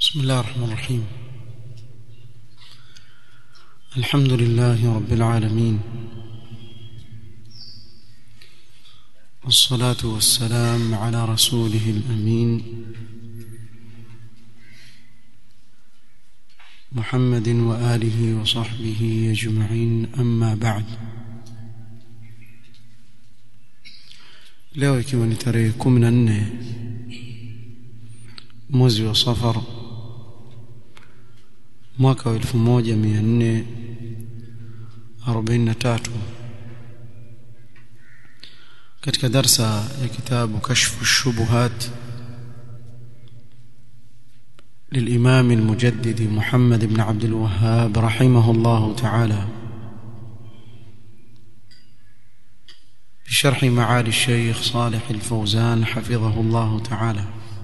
بسم الله الرحمن الرحيم الحمد لله رب العالمين والصلاة والسلام على رسوله الأمين محمد وآله وصحبه أجمعين أما بعد leo ikiwa ni tarehe kumi na nne mwezi wa safar mwaka wa elfu moja mia nne arobaini na tatu katika darsa ya kitabu kashfu shubuhat للإمام المجدد محمد بن عبد الوهاب رحمه الله تعالى بشرح معالي الشيخ صالح الفوزان حفظه الله تعالى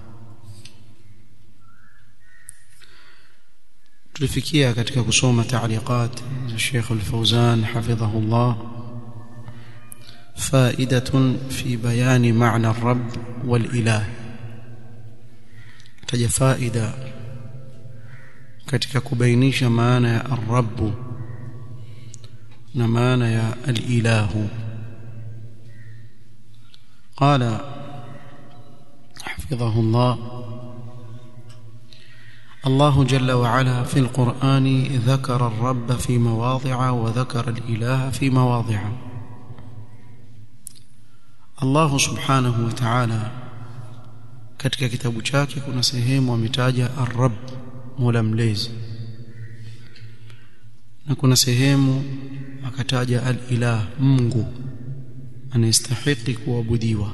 tulifikia katika kusoma taaliqat za Sheikh Al-Fawzan hafidhahu Allah فائدة في بيان معنى الرب والإله taja faida katika kubainisha maana ya ar-rabb na maana ya al-ilahu قال حفظه الله الله جل وعلا في القرآن ذكر الرب في مواضع وذكر الإله في مواضع الله سبحانه وتعالى katika kitabu chake kuna sehemu ametaja ar-rabb mola mlezi na kuna sehemu akataja al-ilah mungu anayestahili kuabudiwa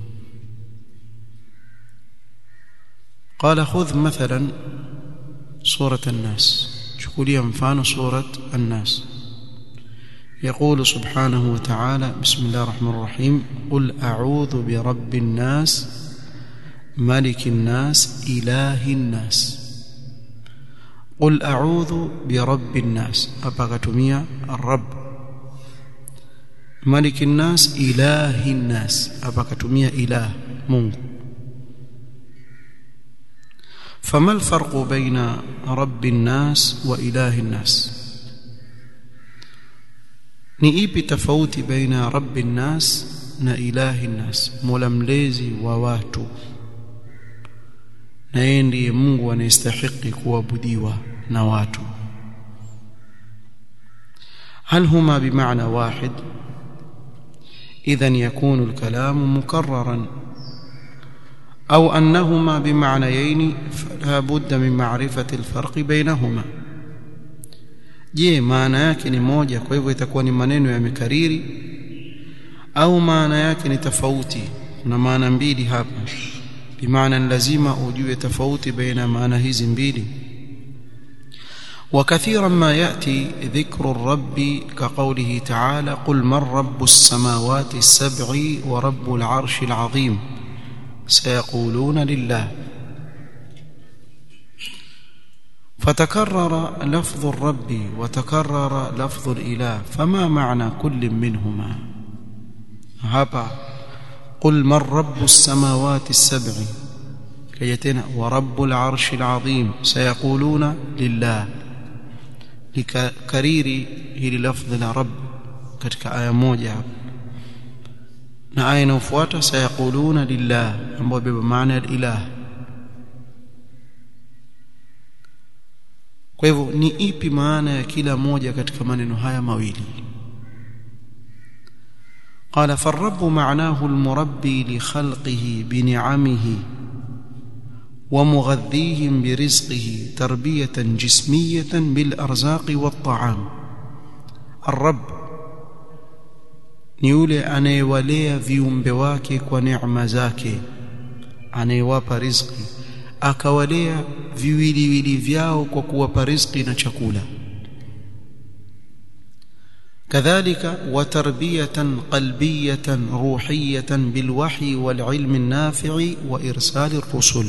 قال خذ مثلا سورة الناس شكوليا مفان سورة الناس يقول سبحانه وتعالى بسم الله الرحمن الرحيم قل أعوذ برب الناس ملك الناس إله الناس قل أعوذ برب الناس أبغتمية الرب ملك الناس إله الناس أبغتمية إله منه فما الفرق بين رب الناس وإله الناس ni ipi tofauti baina rabbi nnas na ilahi nnas mola mlezi wa watu na yeye ndiye Mungu anayestahili kuabudiwa na watu هل هما بمعنى واحد اذا يكون الكلام مكررا أو أنهما بمعنيين فلا بد من معرفة الفرق بينهما je maana yake ni moja kwa hivyo itakuwa ni maneno yamekariri au maana yake ni tofauti kuna maana mbili hapa bimaana lazima ujue tofauti baina maana hizi mbili وكثيرا ما ياتي ذكر الرب كقوله تعالى قل من رب السماوات السبع ورب العرش العظيم سيقولون لله فتكرر لفظ الرب وتكرر لفظ الاله فما معنى كل منهما هبا قل من رب السماوات السبع كيتنا ورب العرش العظيم سيقولون لله لكريري هي لفظ الرب katika aya moja hapa na aya inayofuata sayaquluna lillah ambayo beba maana ya ilah kwa hivyo ni ipi maana ya kila moja katika maneno haya mawili قال فالرب معناه المربي لخلقه بنعمه ومغذيهم برزقه تربية جسمية بالأرزاق والطعام الرب ni yule anayewalea viumbe wake kwa neema zake anayewapa riziki akawalea viwiliwili vyao kwa kuwapa riziki na chakula كذلك وتربية قلبية روحية بالوحي والعلم النافع وإرسال الرسل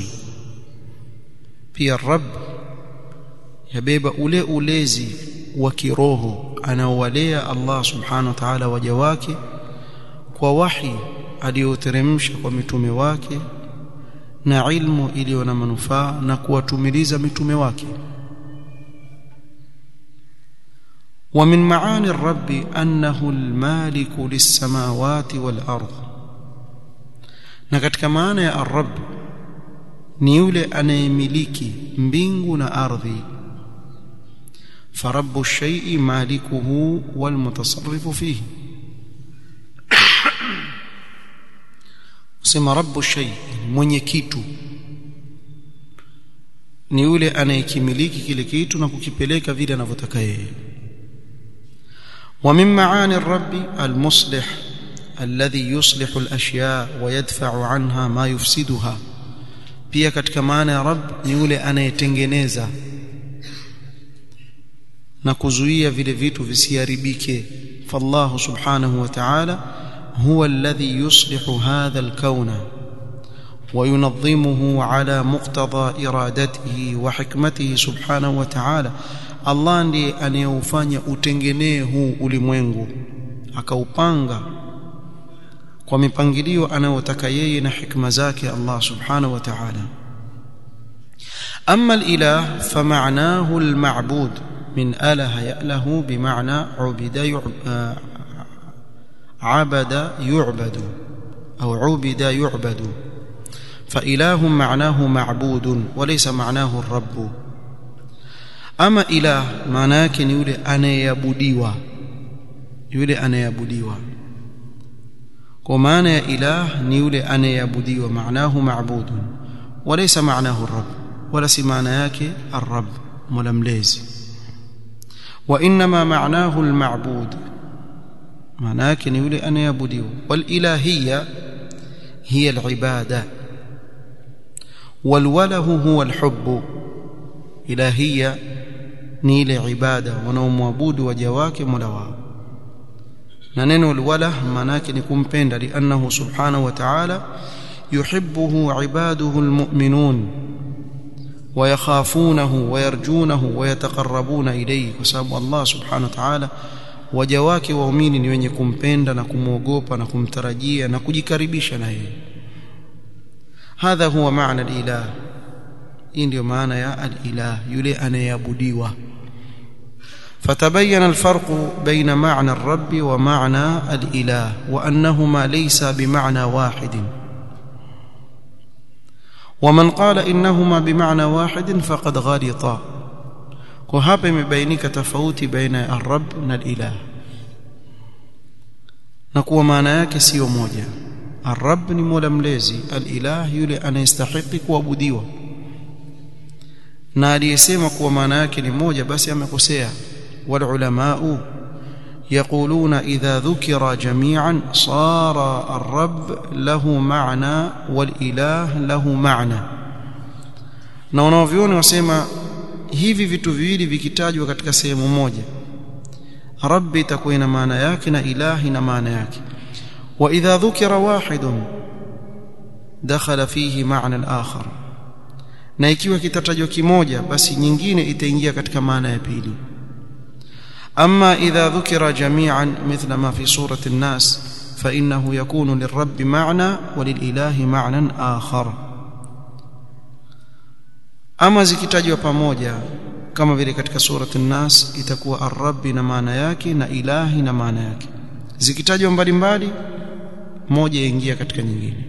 في الرب يبيب أولي أوليزي وكروه أنا ولي الله سبحانه وتعالى وجواك ووحي aliyoteremsha kwa mitume wake na ilmu iliyo na manufaa na kuwatumiliza mitume wake ومن معاني الرب أنه المالك للسماوات والأرض na katika maana ya arab ni yule anayemiliki mbingu na ardhi فرب الشيء مالكه والمتصرف فيه sema rabbu shay mwenye kitu ni yule anayekimiliki kile kitu na kukipeleka vile anavyotaka yeye ومن معاني الرب المصلح الذي يصلح الاشياء ويدفع عنها ما يفسدها pia katika maana ya rabb ni yule anayetengeneza na kuzuia vile vitu visiharibike fallahu subhanahu wa ta'ala huwa alladhi yuslihu hadha alkauna وينظمه على مقتضى ارادته وحكمته سبحانه وتعالى Allah ndiye anayeufanya utengenee huu ulimwengu akaupanga kwa mipangilio anayotaka yeye na hikma zake Allah subhanahu wa ta'ala أما الإله فمعناه المعبود من أله يأله بمعنى عبد عبد يعبد أو عبد يعبد فإله معناه معبود وليس معناه الرب أما إله معناه كن يولي أنا يبديوا يولي أنا يبديوا ومعنى إله نيولي أنا يبديوا معناه معبود وليس معناه الرب ولا معنى yake الرب ململيزي وانما معناه المعبود معناه ni yule anayeabudiwa والالهيه هي العباده والوله هو الحب الهيه ni ile ibada wanaomwabudu waja wake mola wao na neno alwala maana yake ni kumpenda liannahu subhanahu wa ta'ala yuhibbuhu ibaduhu almu'minun ويخافونه ويرجونه ويتقربون إليه وسبب الله سبحانه وتعالى waja wake waumini ni wenye kumpenda na kumwogopa na kumtarajia na kujikaribisha na yeye hadha huwa maana alilah hii ndio maana ya alilah yule anayeabudiwa فتبين الفرق بين معنى الرب ومعنى الاله وانهما ليس بمعنى واحد ومن قال انهما بمعنى واحد فقد غلط وهذا يبينك تفاوت بين الرب والاله نكوا maana yake sio moja الرب ni mola mlezi alilah yule anayestahili kuabudiwa na aliyesema kuwa maana yake ni moja basi amekosea والعلماء يقولون إذا ذكر جميعا صار الرب له معنى والإله له معنى na wanavyuoni wasema hivi vitu viwili vikitajwa katika sehemu moja rabbi itakuwa ina maana yake na ilahi na maana yake wa idha dhukira wahidun dakhala fihi maana al-akhar na ikiwa kitatajwa kimoja basi nyingine itaingia katika maana ya pili أما إذا ذكر جميعا مثل ما في سورة الناس فإنه يكون للرب معنى وللإله معنى آخر أما zikitajwa pamoja kama vile katika surati an-nas itakuwa ar-rabb na maana yake na ilahi na maana yake zikitajwa mbalimbali moja yaingia katika nyingine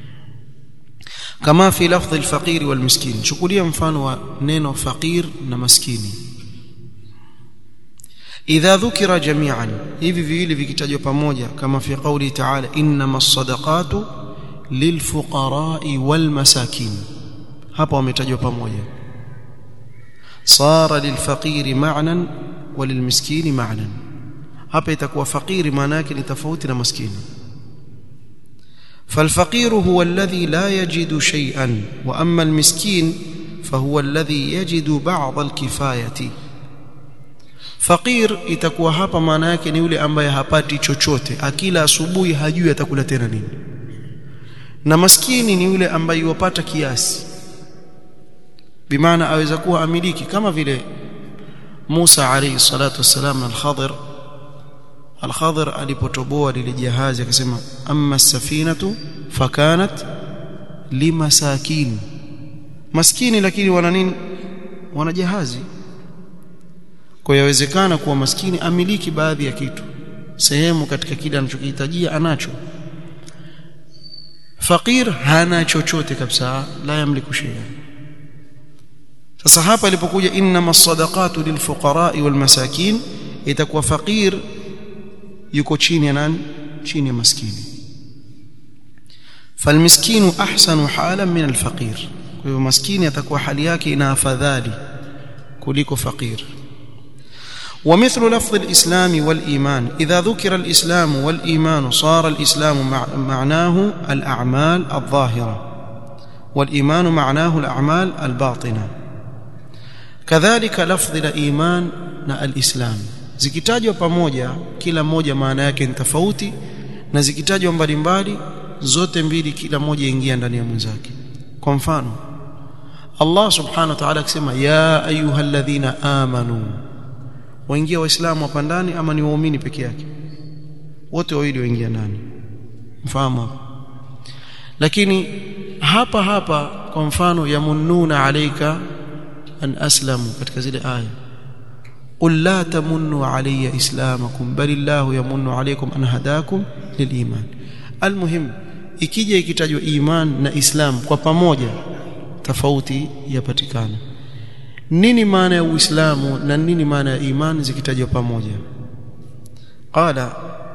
kama fi lafdhi al-faqir wal-miskin chukulia mfano wa neno faqir na maskini idha dhukira jami'an hivi viwili vikitajwa pamoja kama fi qawli ta'ala innamas sadaqatu lilfuqara'i walmasakin hapa wametajwa pamoja sara lilfaqiri ma'nan walilmiskini ma'nan hapa itakuwa faqiri maana yake ni tofauti na maskini فالفقير هو الذي لا يجد شيئا واما المسكين فهو الذي يجد بعض الكفايه Fakir itakuwa hapa maana yake ni yule ambaye hapati chochote, akila asubuhi hajui atakula tena nini. Na maskini ni yule ambaye yupata kiasi. Bimaana aweza kuwa amiliki kama vile Musa alayhi salatu wassalam na al-Khadir. Al-Khadir alipotoboa lile jahazi akasema amma safinatu fakanat limasakin maskini lakini wana nini wana jahazi kwa yawezekana kuwa maskini amiliki baadhi ya kitu sehemu katika kile anachokihitajia anacho fakir hana chochote kabisa la yamliku shay'a sasa hapa ilipokuja innama sadaqatu lilfuqara'i walmasakin itakuwa fakir yuko chini ya nani chini ya maskini falmiskinu ahsanu halan min alfaqir kwa hivyo maskini atakuwa hali yake ina afadhali kuliko fakir ومثل لفظ الإسلام والإيمان إذا ذكر الإسلام والإيمان صار الإسلام معناه الأعمال الظاهرة والإيمان معناه الأعمال الباطنة كذلك لفظ الإيمان الإسلام zikitajwa pamoja kila moja maana yake ni tofauti na zikitajwa mbalimbali zote mbili kila moja ingia ndani ya mwenzake kwa mfano Allah subhanahu wa ta'ala akisema ya ayyuhalladhina amanu waingia waislamu hapa ndani ama ni waumini peke yake wote wawili waingia ndani mfahamu lakini hapa hapa kwa mfano yamunnuna alayka an aslamu katika zile aya قل لا تمنوا علي اسلامكم بل الله يمن عليكم ان هداكم للايمان المهم ikija ikitajwa iman na islam kwa pamoja tofauti yapatikana nini maana ya uislamu na nini maana ya iman zikitajwa pamoja qala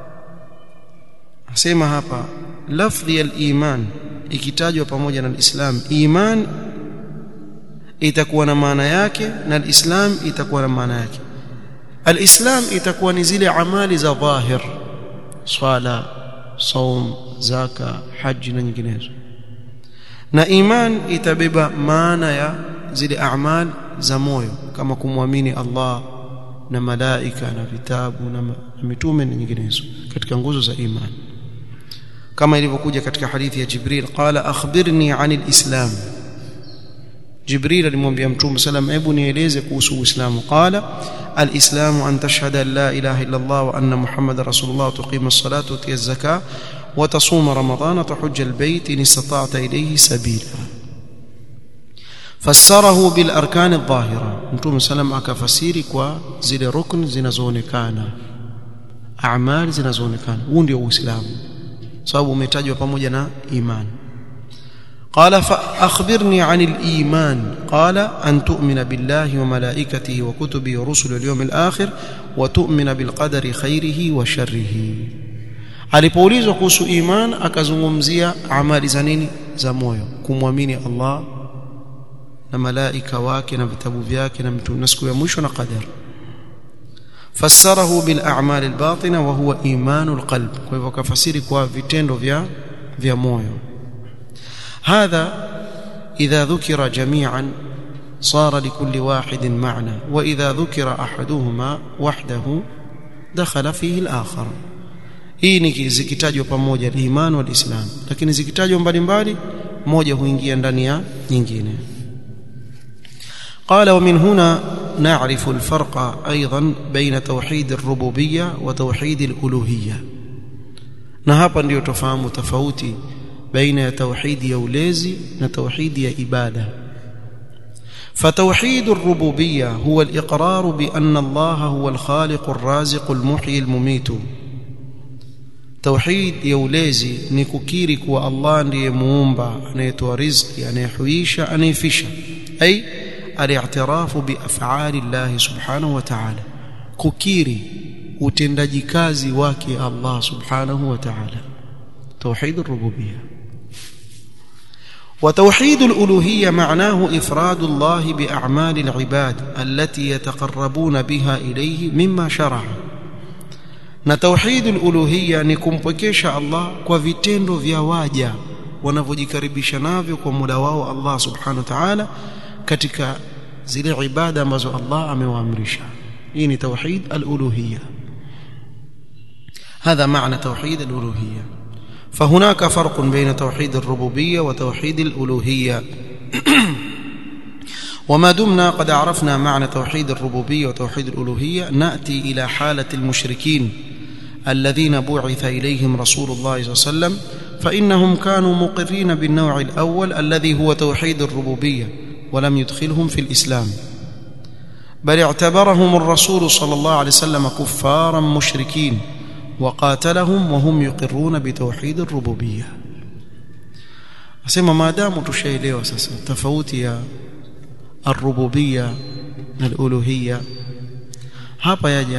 asema hapa lafdhi al-iman ikitajwa pamoja na islam iman itakuwa na maana yake na al-islam itakuwa na maana yake al-islam itakuwa ni zile amali za dhahir swala saum zaka haji na nyinginezo na iman itabeba maana ya zile a'mal za moyo kama kumwamini Allah na malaika na vitabu na mitume na nyinginezo katika nguzo za iman kama ilivyokuja katika hadithi ya Jibril qala akhbirni anil islam Jibril alimwambia Mtume sallam hebu nieleze kuhusu Uislamu qala alislamu an tashhada an la ilaha illa Allah wa anna Muhammadar rasulullah tuqima as-salata wa tu'ti az-zakata wa tasuma ramadana tahujja al-bayt in istata'ta ilayhi sabila fassarahu bil arkan adh-dhahira Mtume sallam akafasiri kwa zile rukn zinazoonekana a'mal zinazoonekana huu ndio Uislamu sababu umetajwa pamoja na imani قال فأخبرني عن الإيمان قال أن تؤمن بالله وملائكته وكتبه ورسله واليوم الآخر وتؤمن بالقدر خيره وشره alipoulizwa kuhusu iman akazungumzia amali za nini za moyo kumwamini Allah na malaika wake na vitabu vyake na mtume na siku ya mwisho na qadar fassarahu bil a'mal al batina wa huwa imanul qalb kwa hivyo kafasiri kwa vitendo vya vya moyo هذا إذا ذكر جميعا صار لكل واحد معنى وإذا ذكر أحدهما وحده دخل فيه الآخر hii ni zikitajwa pamoja iman wal islam lakini zikitajwa mbalimbali moja huingia ndani ya nyingine قال ومن هنا نعرف الفرق أيضا بين توحيد الربوبية وتوحيد الألوهية na hapa ndio tofahamu tofauti بين ya tauhidi ya ulezi na tauhidi ya ibada فتوحيد الربوبيه هو الاقرار بان الله هو الخالق الرازق المحيي المميت توحيد ya ulezi ni kukiri kuwa Allah ndiye muumba anayetoa riziki anayehuisha anayefisha ay al-i'tirafu bi af'ali Allah subhanahu wa ta'ala kukiri utendaji kazi wake Allah subhanahu wa ta'ala توحيد الربوبيه وتوحيد الالوهيه معناه افراد الله باعمال العباد التي يتقربون بها اليه مما شرع na tauhid aluluhiyya ni kumpwekesha Allah kwa vitendo vya waja wanavyojikaribisha navyo kwa muda wao Allah subhanahu wa ta'ala katika zile ibada ambazo Allah amewaamrisha hii ni tauhid aluluhiyya هذا معنى توحيد الالوهيه فهناك فرق بين توحيد الربوبيه وتوحيد الالوهيه وما دمنا قد عرفنا معنى توحيد الربوبيه وتوحيد الالوهيه ناتي الى حاله المشركين الذين بعث اليهم رسول الله صلى الله عليه وسلم فإنهم كانوا مقرين بالنوع الأول الذي هو توحيد الربوبية ولم يدخلهم في الإسلام بل اعتبرهم الرسول صلى الله عليه وسلم كفارا مشركين وقاتلهم وهم يقرون بتوحيد الربوبية asema maadamu tushaelewa sasa tofauti ya arububia na aluluhia hapa yaja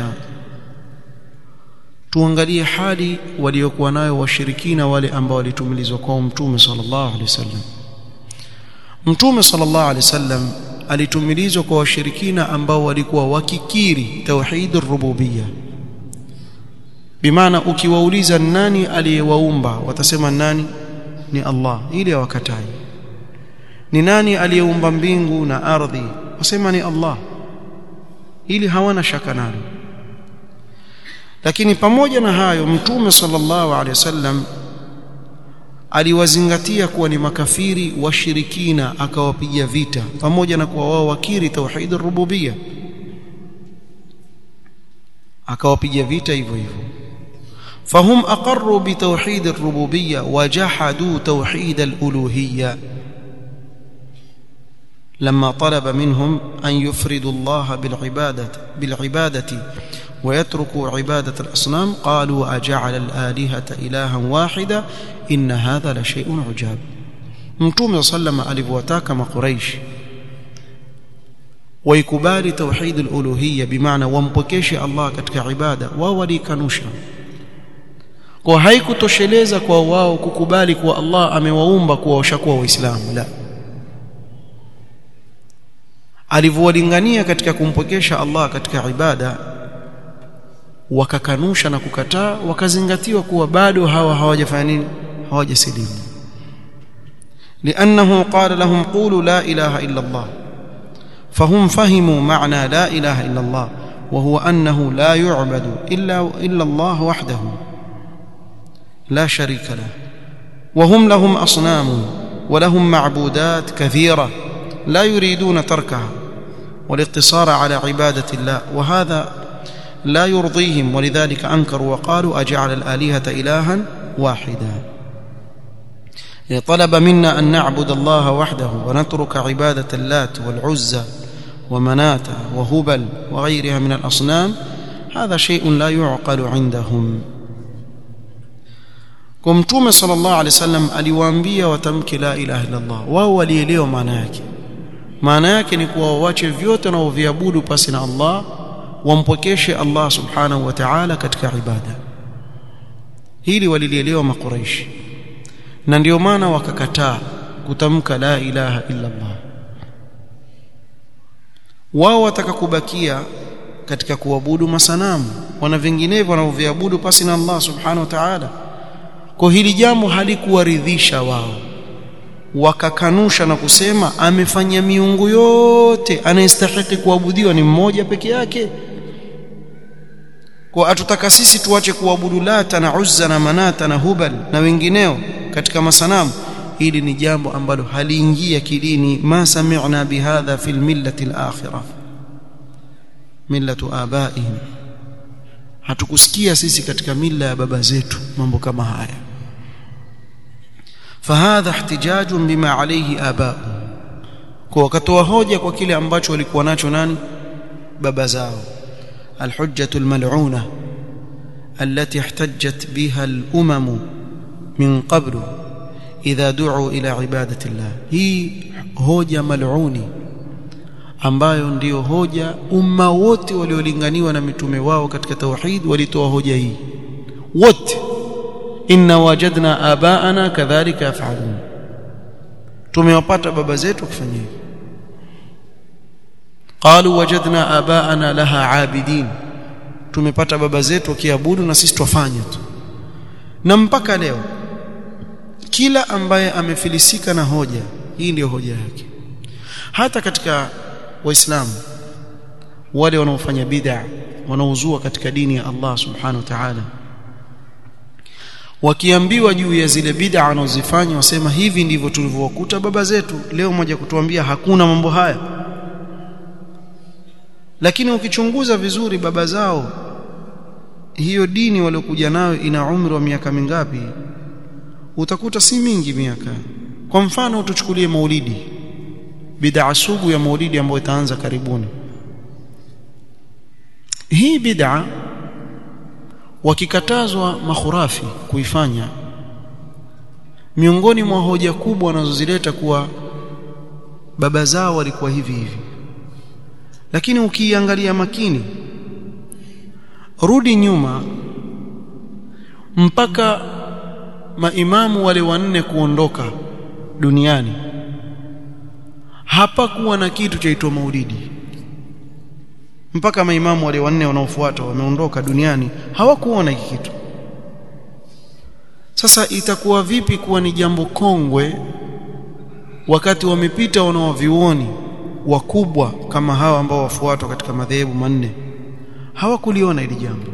tuangalie hali waliokuwa nayo washirikina wale ambao walitumilizwa kwa mtume sallallahu alaihi wasallam mtume sallallahu alaihi wasallam alitumilizwa kwa washirikina ambao walikuwa wakikiri tauhid rububia bimaana ukiwauliza nani aliyewaumba watasema nani ni Allah ili hawakatai ni nani aliyeumba mbingu na ardhi wasema ni Allah ili hawana shaka nalo lakini pamoja na hayo mtume sallallahu alaihi wasallam aliwazingatia kuwa ni makafiri washirikina akawapiga vita pamoja na kuwa wao wakiri tauhid rububia akawapiga vita hivyo hivyo فهم أقروا بتوحيد الربوبية وجحدوا توحيد الألوهية لما طلب منهم أن يفردوا الله بالعبادة بالعبادة ويتركوا عبادة الأصنام قالوا أجعل الآلهة إلها واحدا إن هذا لشيء عجاب متوم صلى الله عليه وسلم قريش ويكبال توحيد الألوهية بمعنى ومبكيش الله كتك عبادة وولي كنوشا kwa haikutosheleza kwa wao kukubali kuwa Allah amewaumba kuwa washakuwa waislamu la alivyowalingania katika kumpokesha Allah katika ibada wakakanusha na kukataa wakazingatiwa kuwa bado hawa hawajafanya nini hawajasilimu لانه قال لهم قولوا لا اله الا الله فهم فهموا معنى لا اله الا الله وهو انه لا يعبد الا الا الله وحده لا شريك له وهم لهم اصنام ولهم معبودات كثيره لا يريدون تركها والاقتصار على عباده الله وهذا لا يرضيهم ولذلك انكروا وقالوا اجعل الالهه الها واحدا طلب منا ان نعبد الله وحده ونترك عباده اللات والعزى ومناه وهبل وغيرها من الاصنام هذا شيء لا يعقل عندهم kwa mtume sallallahu alaihi wasallam aliwaambia watamke la ilaha illa Allah wao walielewa maana yake maana yake ni kuwa waache vyote wanaoviabudu pasi na Allah wampokeshe Allah subhanahu wa ta'ala katika ibada hili walilielewa makuraishi na ndio maana wakakataa kutamka la ilaha illa Allah wao wataka kubakia katika kuabudu masanamu wana vinginevyo wanavyoviabudu pasi na Allah subhanahu wa ta'ala kwa hili jambo halikuwaridhisha wao wakakanusha na kusema amefanya miungu yote anayestahili kuabudiwa ni mmoja peke yake kwa atutaka sisi tuache kuabudu lata na uzza na manata na hubal na wengineo katika masanamu hili ni jambo ambalo haliingia kidini ma sami'na bihadha fil millati al-akhirah millatu abaihim hatukusikia sisi katika mila ya baba zetu mambo kama haya fahadha ihtijajun bima alayhi abao kwa wakatoa hoja kwa kile ambacho walikuwa nacho nani baba zao alhujjatu almal'una التي احتجت بها الامم من قبل اذا دعوا الى عباده الله هي hoja mal'uni ambayo ndiyo hoja umma wote waliolinganiwa na mitume wao katika tauhid walitoa hoja hii wote inna wajadna abaana kadhalika yafalun tumewapata baba zetu kufanya hivi qalu wajadna abaana laha abidin tumepata baba zetu wakiabudu na sisi twafanya tu na mpaka leo kila ambaye amefilisika na hoja hii ndiyo hoja yake hata katika waislamu wale wanaofanya bid'a wanaozua katika dini ya Allah subhanahu wa ta'ala wakiambiwa juu ya zile bid'a wanazofanya wasema hivi ndivyo tulivyowakuta baba zetu leo moja kutuambia hakuna mambo haya lakini ukichunguza vizuri baba zao hiyo dini waliokuja nayo ina umri wa miaka mingapi utakuta si mingi miaka kwa mfano tuchukulie maulidi bid'a sugu ya maulidi ambayo itaanza karibuni hii bid'a wakikatazwa makhurafi kuifanya miongoni mwa hoja kubwa wanazozileta kuwa baba zao walikuwa hivi hivi lakini ukiangalia makini rudi nyuma mpaka maimamu wale wanne kuondoka duniani hapakuwa na kitu chaitwa maulidi mpaka maimamu wale wanne wanaofuata wameondoka duniani hawakuona hiki kitu sasa itakuwa vipi kuwa ni jambo kongwe wakati wamepita wanaovioni wakubwa kama hawa ambao wafuatwa katika madhehebu manne hawakuliona hili jambo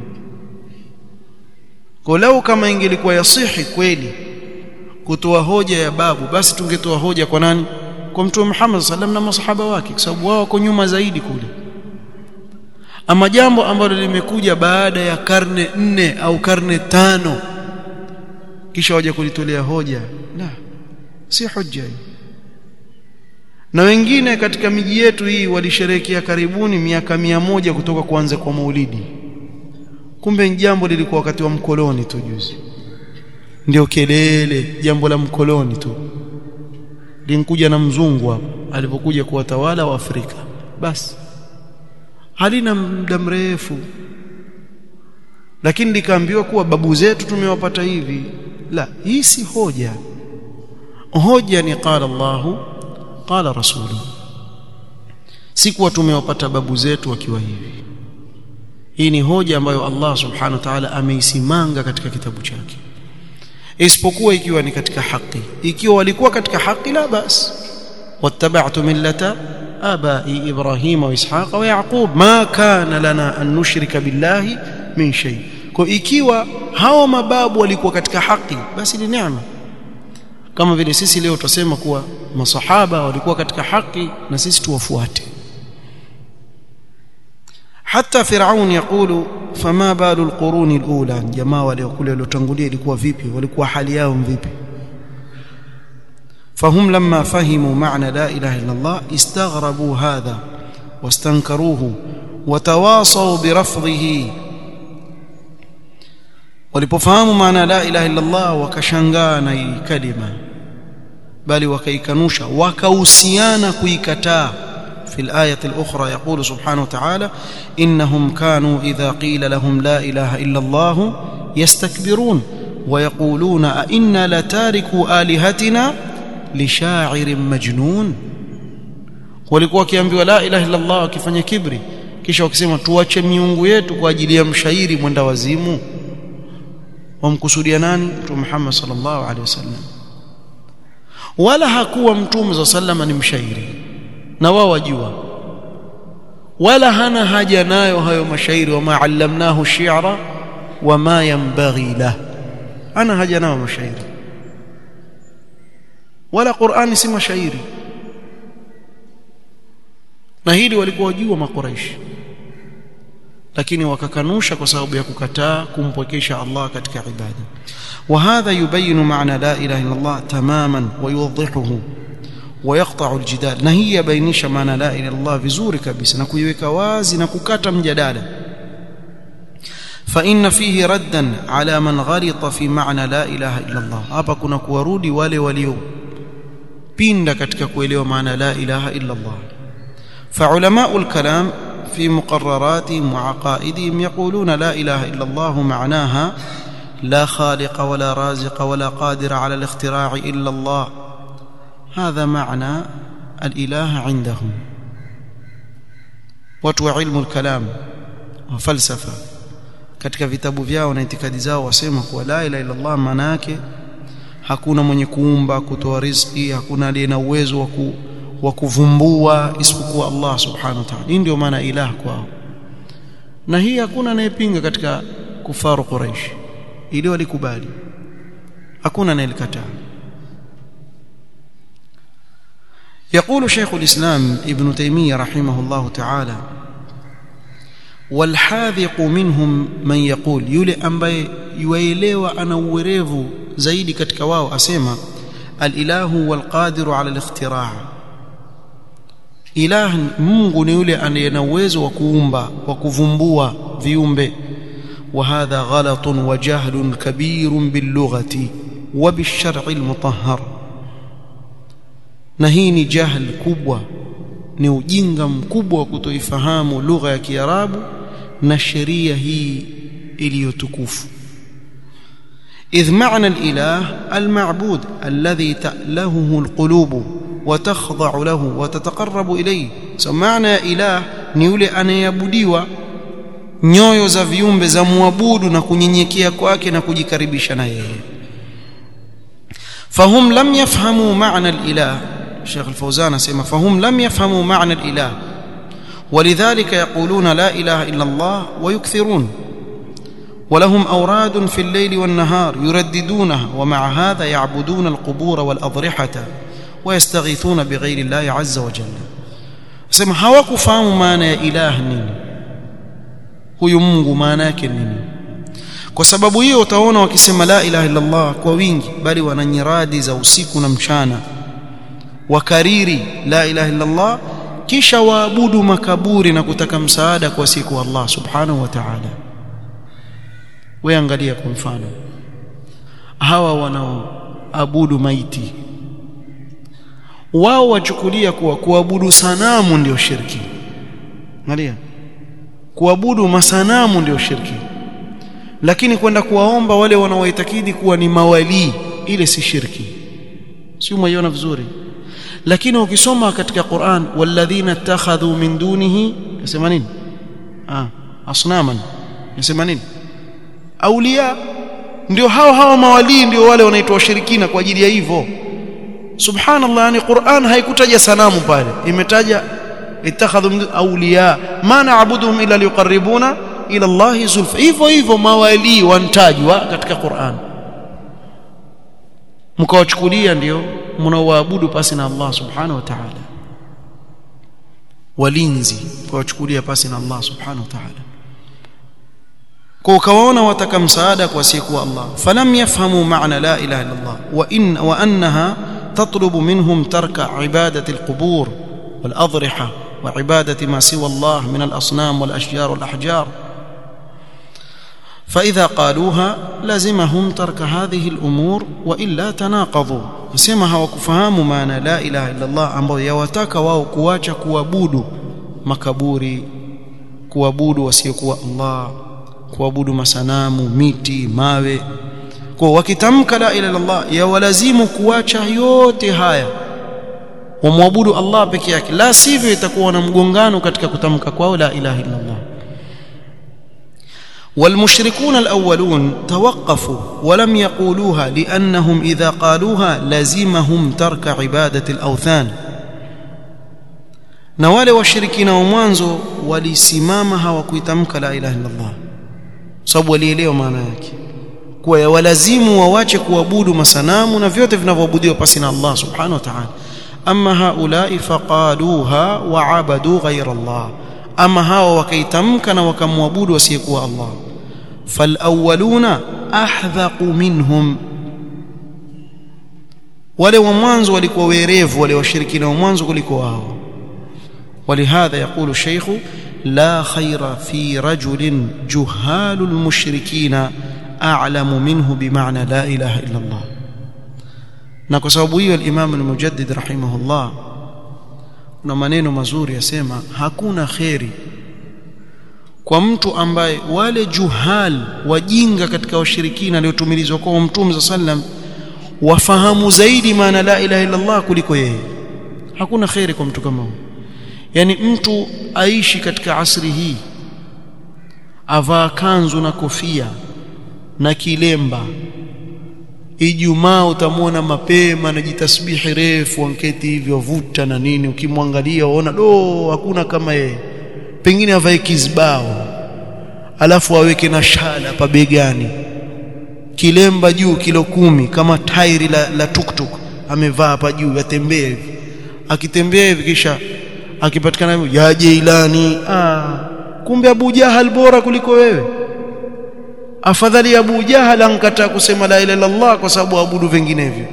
kwa lau kama ingelikuwa yasihi kweli kutoa hoja ya babu basi tungetoa hoja kwa nani kwa mtume Muhammad sallam na masahaba wake kwa sababu wao wako nyuma zaidi kule ama jambo ambalo limekuja baada ya karne nne au karne tano kisha waje kulitolea hoja la si hoja hii na wengine katika miji yetu hii walisherehekea karibuni miaka mia moja kutoka kuanza kwa maulidi kumbe jambo lilikuwa wakati wa mkoloni tu juzi ndio kelele jambo la mkoloni tu linkuja na mzungu hapo alipokuja kuwatawala wa Afrika basi halina muda mrefu lakini likaambiwa kuwa babu zetu tumewapata hivi la hii si hoja hoja ni qala Allahu qala rasulu si kuwa tumewapata babu zetu wakiwa hivi hii ni hoja ambayo Allah subhanahu wa ta'ala ameisimanga katika kitabu chake isipokuwa ikiwa ni katika haki ikiwa walikuwa katika haki la bas wattaba'tu millata abai ibrahim wa ishaq wa yaqub ma kana lana an nushrika billahi min shay kwa ikiwa hawa mababu walikuwa katika haki basi ni neema kama vile sisi leo tutasema kuwa masahaba walikuwa katika haki na sisi tuwafuate hata firaun yakulu fama balu alquruni alula jamaa wale kule waliotangulia ilikuwa vipi walikuwa hali yao vipi فهم لما فهموا معنى لا اله الا الله استغربوا هذا واستنكروه وتواصوا برفضه walipofahamu maana la ilaha illa Allah wakashangaa na hii kalima bali wakaikanusha wakahusiana kuikataa في الآية الأخرى يقول سبحانه وتعالى إنهم كانوا إذا قيل لهم لا إله إلا الله يستكبرون ويقولون أئنا لتاركوا آلهتنا لشاعر مجنون walikuwa wakiambiwa la ilaha illa Allah wakifanya kibri kisha wakisema tuache miungu yetu kwa ajili ya mshairi mwenda wazimu wamkusudia nani mtume Muhammad sallallahu alaihi wasallam wala hakuwa mtume za sallama ni mshairi na wao wajua wala hana haja nayo hayo mashairi wama allamnahu shi'ra wama yanbaghi lah ana haja nayo mashairi wala Qur'ani si mashairi na hili walikuwa wajua makuraishi lakini wakakanusha kwa sababu ya kukataa kumpwekesha Allah katika ibada وهذا يبين معنى لا اله الا الله تماما ويوضحه ويقطع الجدال na hii yabainisha maana la ilaha illallah vizuri kabisa na kuiweka wazi na kukata mjadala فإن فيه ردا على من غلط في معنى لا إله إلا الله hapa kuna kuwarudi wale walio pinda katika kuelewa maana la ilaha illa Allah فعلماء الكلام في مقرراتهم وعقائدهم يقولون لا إله إلا الله معناها لا خالق ولا رازق ولا قادر على الاختراع إلا الله هذا معنى الإله عندهم watu wa ilmu al-kalam wa falsafa katika vitabu vyao na itikadi zao wasema kuwa la ilaha illa Allah maana yake hakuna mwenye kuumba kutoa riziki hakuna aliye na uwezo wa wa kuvumbua isipokuwa Allah subhanahu wa ta'ala hii ndio maana ilah kwao na hii hakuna anayepinga katika kufaru quraish ili walikubali hakuna anayelikataa يقول شيخ الإسلام ابن تيمية رحمه الله تعالى والحاذق منهم من يقول yule ambaye yuelewa ana uwerevu zaidi katika wao asema alilahu walqadiru ala alikhtiraa ilah Mungu ni yule anayena uwezo wa kuumba wa kuvumbua viumbe وهذا غلط وجهل كبير باللغة وبالشرع المطهر na hii ni jahl kubwa ni ujinga mkubwa wa kutoifahamu lugha ya Kiarabu na sheria hii iliyotukufu إذ معنى الإله المعبود الذي تألهه القلوب وتخضع له وتتقرب إليه سمعنا إله نيولي أن يبديوا nyoyo za viumbe za muabudu na kunyenyekea kwake na kujikaribisha na yeye fahum lam yafhamu maana alilah Sheikh Al-Fawzan asema fahum lam yafhamu maana alilah ولذلك يقولون لا إله إلا الله ويكثرون ولهم أوراد في الليل والنهار يرددونها ومع هذا يعبدون القبور والأضرحة ويستغيثون بغير الله عز وجل سمع hawakufahamu maana ya ilah nini huyu Mungu maana yake nini kwa sababu hiyo utaona wakisema la ilaha illa Allah kwa wingi bali wana nyiradi za usiku na mchana wakariri la ilaha illa Allah kisha waabudu makaburi na kutaka msaada kwa siku Allah subhanahu wa ta'ala wewe angalia kwa mfano hawa wanaoabudu maiti wao wachukulia kuwa kuabudu sanamu ndio shirki angalia kuabudu masanamu ndio shirki lakini kwenda kuwaomba wale wanaoitakidi kuwa ni mawalii ile si shirki si umeiona vizuri lakini ukisoma katika Qur'an walladhina ittakhadhu min dunihi yasema nini ah asnaman yasema nini aulia ndio hao hao mawalii ndio wale wanaitwa washirikina kwa ajili ya hivyo subhanallah yani Qur'an haikutaja sanamu pale imetaja ittakhadhu min awliya ma na'buduhum illa liqarribuna ila Allah zulfa hivyo hivyo mawali wantajwa katika Qur'an mkawachukulia ndio mnaoabudu pasi na Allah subhanahu wa ta'ala walinzi mkawachukulia pasi na Allah subhanahu wa ta'ala kwa ukawaona wataka msaada kwa siku Allah falam yafhamu maana la ilaha illa Allah wa in wa annaha تطلب منهم ترك عبادة القبور والأضرحة وعبادة ما سوى الله من الأصنام والأشجار والأحجار فإذا قالوها لزمهم ترك هذه الأمور وإلا تناقضوا يسمها وكفهام معنى لا إله إلا الله ambao yawataka wao kuacha kuabudu makaburi kuabudu wasiokuwa Allah kuabudu masanamu miti mawe kwa wakitamka la ilaha illallah yawalazimu kuacha yote haya wamwabudu Allah peke yake la sivyo itakuwa na mgongano katika kutamka kwao la ilaha illa Allah والمشركون الأولون توقفوا ولم يقولوها لأنهم إذا قالوها لزمهم ترك عبادة الأوثان na wale washirikina wa mwanzo walisimama hawakuitamka la ilaha illa Allah sababu walielewa maana yake kuwa yawalazimu wawache kuabudu masanamu na vyote vinavyoabudiwa pasi na Allah subhanahu wa ta'ala ama haulai faqaluha waabadu ghayra Allah ama hao wakaitamka na wakamwabudu asiyekuwa Allah falawwaluna ahdhaqu minhum wale wa mwanzo walikuwa werevu wale washirikina wa mwanzo kuliko wao ولهذا يقول الشيخ لا خير في رجل جهال المشركين أعلم منه بمعنى لا إله إلا الله na kwa sababu hiyo al-Imam al-Mujaddid rahimahullah na maneno mazuri yasema hakuna kheri kwa mtu ambaye wale juhal wajinga katika washirikina waliotumilizwa kwa Mtume sallam wafahamu zaidi maana la ilaha illa Allah kuliko yeye hakuna kheri kwa mtu kama huyo yani mtu aishi katika asri hii avaa kanzu na kofia na kilemba Ijumaa utamwona mapema anajitasbihi refu anketi hivyo vuta na nini ukimwangalia uona do hakuna kama yeye pengine avae kizbao alafu aweke na shala pabegani kilemba juu kilo kumi kama tairi la, la tuktuk amevaa hapa juu atembea hivi akitembea hivi kisha akipatikana ya Jeilani ah kumbe Abu Jahal bora kuliko wewe afadhali Abu Jahal ankataa kusema la ilaha illa Allah kwa sababu abudu vinginevyo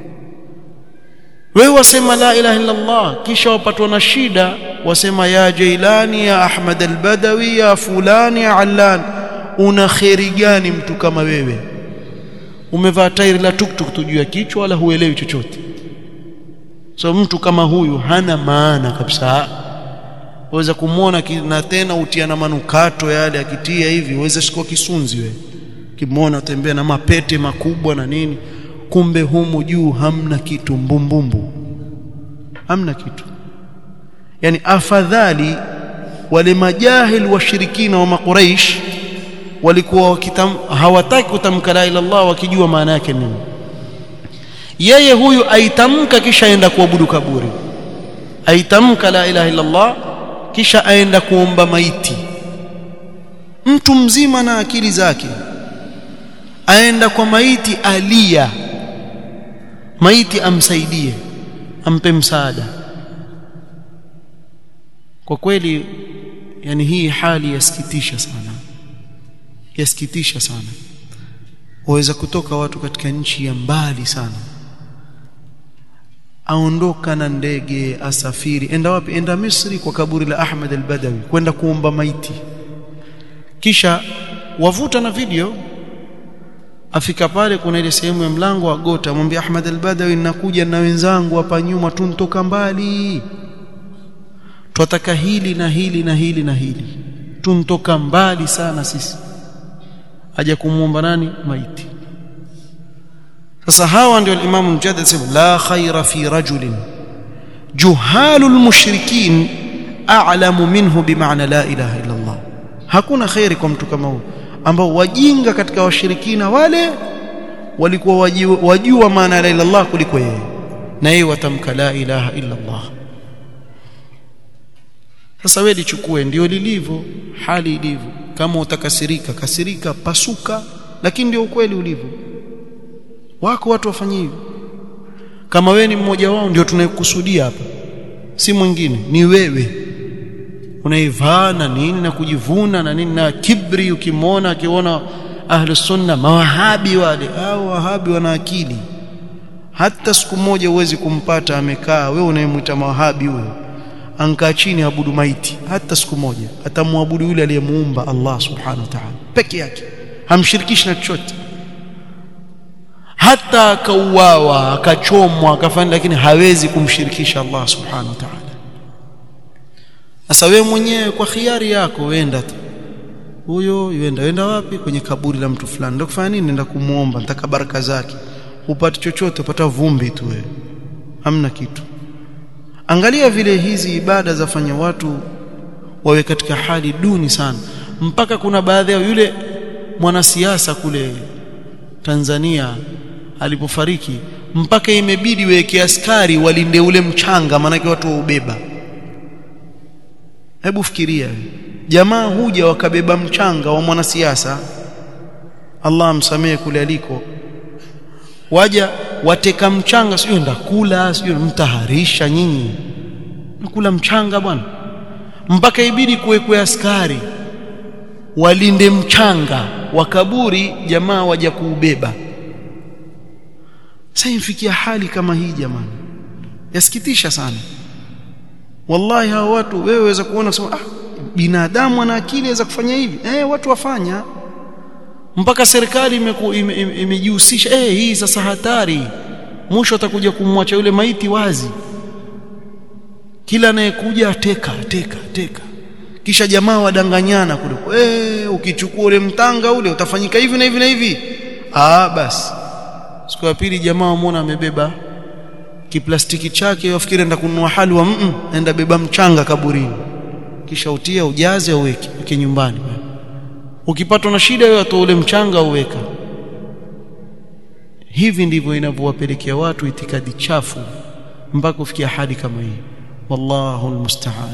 wewe wasema la ilaha illa Allah kisha wapatwa na shida wasema ya Jailani ya Ahmad al-Badawi ya fulani ya Allan una kheri gani mtu kama wewe umevaa tairi la tuktuk tu juu ya kichwa wala huelewi chochote so mtu kama huyu hana maana kabisa waweza kumwona na tena utiana manukato yale akitia hivi uweze shikwa kisunzi wewe kimwona tembea na mapete makubwa na nini kumbe humu juu hamna kitu mbumbumbu hamna kitu yani afadhali wale majahil washirikina wa makuraish walikuwa wakitam, hawataki kutamka la ilaha illallah wakijua maana yake nini yeye huyu aitamka kisha aenda kuabudu kaburi aitamka la ilaha illallah kisha aenda kuomba maiti mtu mzima na akili zake aenda kwa maiti alia maiti amsaidie ampe msaada kwa kweli yani hii hali yasikitisha sana yasikitisha sana waweza kutoka watu katika nchi ya mbali sana aondoka na ndege asafiri enda wapi enda Misri kwa kaburi la Ahmad al-Badawi kwenda kuomba maiti kisha wavuta na video afika pale kuna ile sehemu ya mlango wa gota amwambia Ahmad al-Badawi nakuja na wenzangu hapa nyuma tuntoka mbali twataka hili na hili na hili na hili tuntoka mbali sana sisi aja kumuomba nani maiti sasa hawa ndio al-Imam Mujaddid sema la khaira fi rajulin juhalul mushrikin a'lamu minhu bimaana la ilaha illa Allah hakuna khairi kwa mtu kama huyo ambao wajinga katika washirikina wale walikuwa wajua, wajua maana la ilaha illallah kuliko yeye na yeye watamka la ilaha illa Allah sasa wewe lichukue ndio lilivyo hali ilivyo kama utakasirika kasirika pasuka lakini ndio ukweli ulivyo wako watu wafanye hivyo kama wewe ni mmoja wao ndio tunayekusudia hapa si mwingine ni wewe unaivaa na nini na kujivuna na nini na kibri ukimwona akiona ahlu sunna mawahabi wale au wahabi wana akili hata siku moja huwezi kumpata amekaa wewe unayemwita mawahabi huyo ankaa chini abudu maiti hata siku moja atamwabudu yule aliyemuumba Allah subhanahu wa ta'ala peke yake hamshirikishi na chochote hata akauawa akachomwa akafanya lakini hawezi kumshirikisha Allah subhanahu wa ta'ala sasa wewe mwenyewe kwa khiari yako wenda tu huyo yenda wenda wapi kwenye kaburi la mtu fulani ndio kufanya nini nenda kumuomba nataka baraka zake upate chochote upata vumbi tu wewe hamna kitu angalia vile hizi ibada zafanya watu wawe katika hali duni sana mpaka kuna baadhi yao yule mwanasiasa kule Tanzania alipofariki mpaka imebidi weke askari walinde ule mchanga maanake watu waubeba hebu fikiria jamaa huja wakabeba mchanga wa mwanasiasa Allah amsamehe kule aliko waja wateka mchanga sio ndakula sio mtaharisha nyinyi nakula mchanga bwana mpaka ibidi kuwekwe askari walinde mchanga wa kaburi jamaa waja kuubeba sasa imfikia hali kama hii jamani yasikitisha sana wallahi hawa watu wewe waweza kuona kusema ah binadamu ana akili aweza kufanya hivi eh watu wafanya mpaka serikali imejihusisha ime, ime eh hii sasa hatari mwisho atakuja kumwacha yule maiti wazi kila anayekuja ateka teka teka kisha jamaa wadanganyana kule eh ukichukua ule mtanga ule utafanyika hivi na hivi na hivi ah basi siku ya pili jamaa wamuona amebeba kiplastiki chake wafikiri enda kununua halwa mm enda beba mchanga kaburini kisha utia ujaze uweke weke nyumbani ukipatwa na shida wewe atoa ule mchanga uweka hivi ndivyo inavyowapelekea watu itikadi chafu mpaka kufikia hali kama hii wallahu almusta'an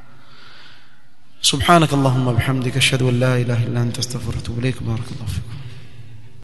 سبحانك اللهم وبحمدك اشهد ان لا اله الا انت استغفرك واتوب اليك بارك الله فيكم